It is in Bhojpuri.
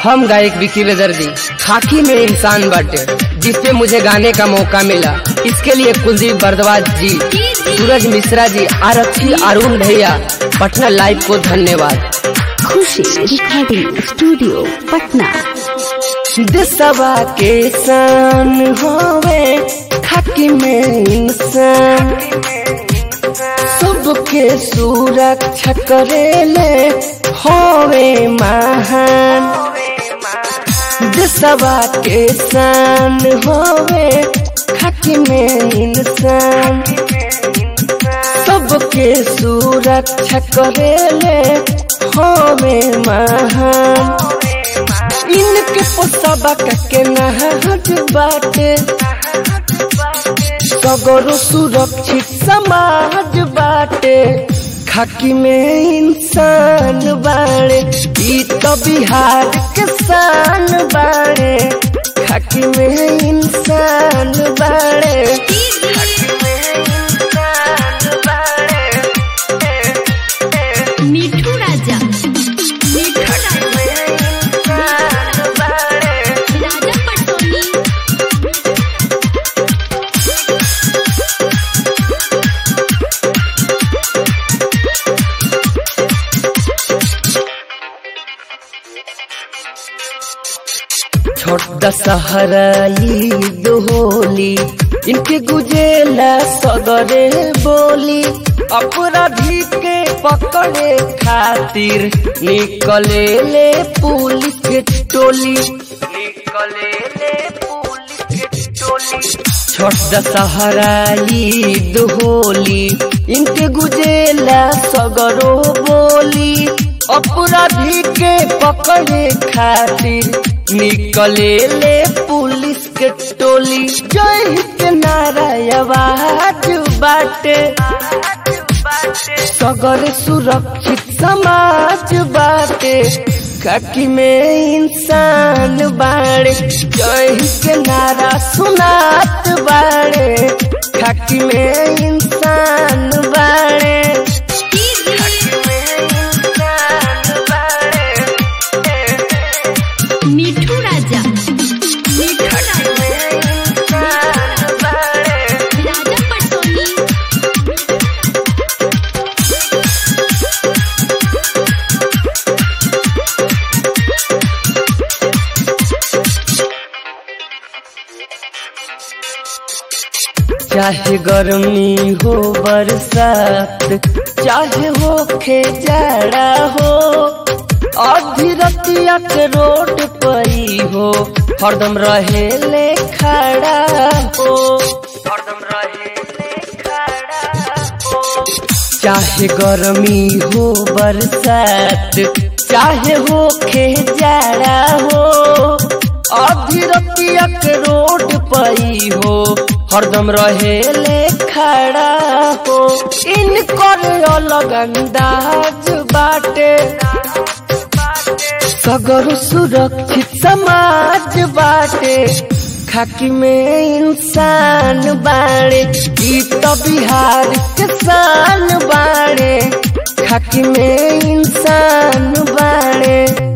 हम गायक विकी बेदर्दी खाकी में इंसान बाटे जिसपे मुझे गाने का मौका मिला इसके लिए कुलदीप बरदवाज जी सूरज मिश्रा जी आरक्षी अरुण भैया पटना लाइव को धन्यवाद खुशी रिकॉर्डिंग स्टूडियो पटना देशवा के सान होवे खाकी में इंसान सबके सुरक्षा करेले होवे महान देशवा के सान होवे खाकी में इंसान सबके सुरक्षा करेले होवे महान इनके पोसबा के नहज बाटे सगरो सुरक्षित समाज बाटे खाकी में इंसान बाड़े ई तो बिहार के शान बाड़े खाकी में इंसान बाड़े मिठू राजा मिठू राजा राजा पटोनी छोटा सहरा ईद होली इनके गुजेला सगरे बोली अपराधी के पकड़े खातिर निकले ले पुलिस के टोली निकले ले पुलिस के टोली छोटा सहरा ईद होली इनके गुजेला सगरो बोली अपराधी के पकड़े खातिर निकले ले पुलिस के टोली जय हित नारा आवाज बाटे सगर सुरक्षित समाज बाटे खाकी में इंसान बाड़े जय हित नारा सुनात बाड़े खाकी में इंसान बाड़े मिठू राजा मिठू राजा राजा पटोनी चाहे गर्मी हो बरसात चाहे हो खे जाड़ा हो आधी रतिया के रोड परी हो हरदम रहे ले खड़ा हो हरदम रहे ले खड़ा हो चाहे गर्मी हो बरसात चाहे हो खे जाड़ा हो आधी रतिया के रोड पई हो हरदम रहे ले खड़ा हो इनकर अलग अंदाज बाटे सगर सुरक्षित समाज बाटे खाकी में इंसान बाड़े ई तो बिहार के शान बाड़े खाकी में इंसान बाड़े